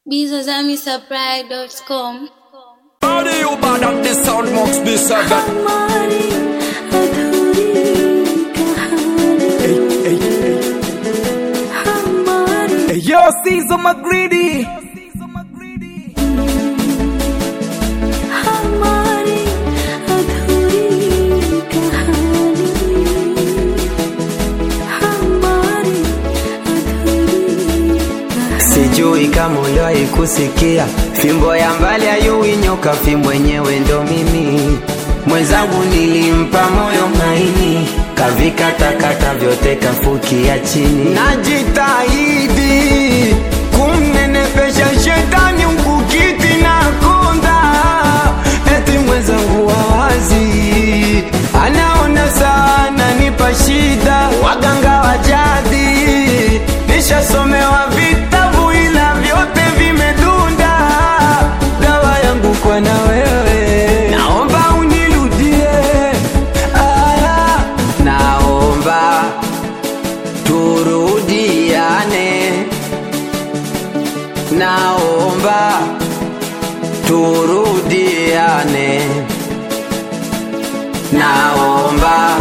bizazamisupply.com How do you bad at the sound must be said that हमारी अधूरी कहानी hey, hey, hey. हमारी Hey, Yo, Caesar McGreedy हमारी अधूरी कहानी हमारी अधूरी कहानी Sijui kama uliwahi kusikia fimbo ya mbali hayui nyoka, fimbo yenyewe ndo mimi. Mwenzangu nilimpa moyo maini, kavikatakata vyote kafukia chini. Najitahidi kumnenepesha shetani mkukiti na konda, eti mwenzangu wawazi anaona sana nipa shida, waganga wa jadi nishasomewa vitabu ila vyote vimedunda. Dawa yangu kwa na wewe, naomba unirudie. Aya, naomba turudiane, naomba turudiane, naomba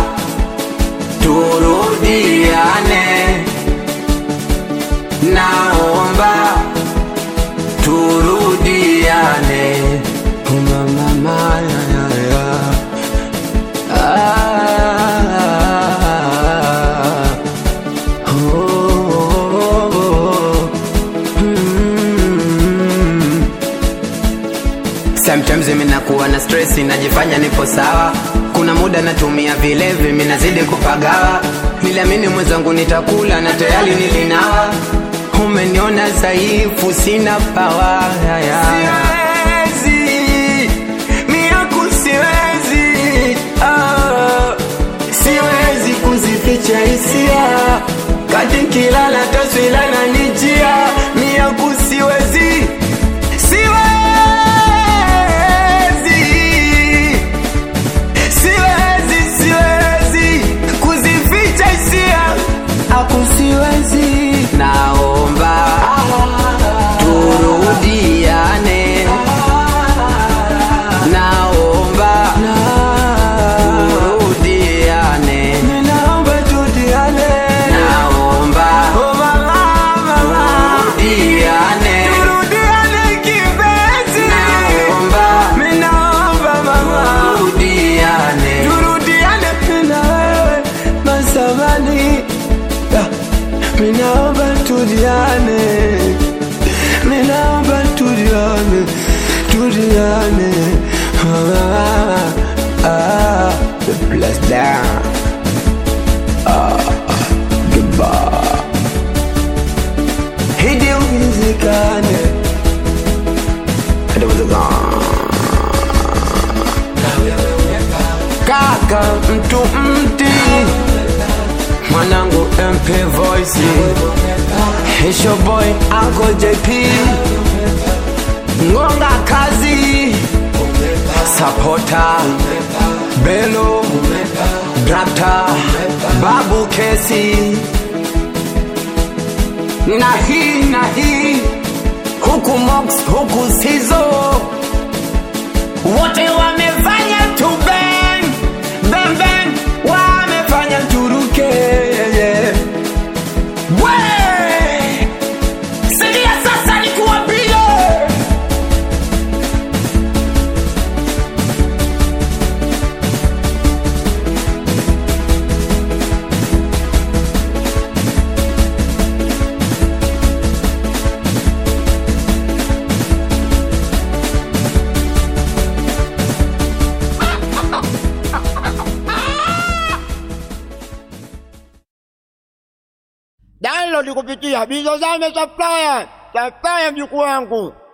turudiane naomba turudiane mama maya ya ya ah oh, oh, oh. Mm. Sometimes mimi nakuwa na stress najifanya nipo sawa kuna muda natumia vilevi mimi nazidi kupagawa niliamini mwenzangu nitakula na tayari nilinawa umeniona dhaifu sina pawa siwezi miaku siwezi ah, siwezi kuzificha hisia kati kilala taswila na nijia miaku siwezi siwezi siwezi siwezi kuzificha hisia aku siwezi naomba turudiane naomba turudiane naomba turudiane naomba turudiane turudiane kipenzi naomba naomba mama turudiane turudiane na wewe masamani minaomba tudiane minaomba tudiane tudiane ah, ah, the bless down ah, goodbye hidi uwezekane hidi uwezekane kaka mtu mti mwanangu mp voice hisho boy anko jp ngonga kazi sapota belo drapta babu kesi na hii na hii huku mox huku sizo wote wamefanya tu bang bang bang wamefanya turuke yeah. we sikia sasa nikuwapile download kupitia Bizozame Supplier. Supplier mjukuu wangu.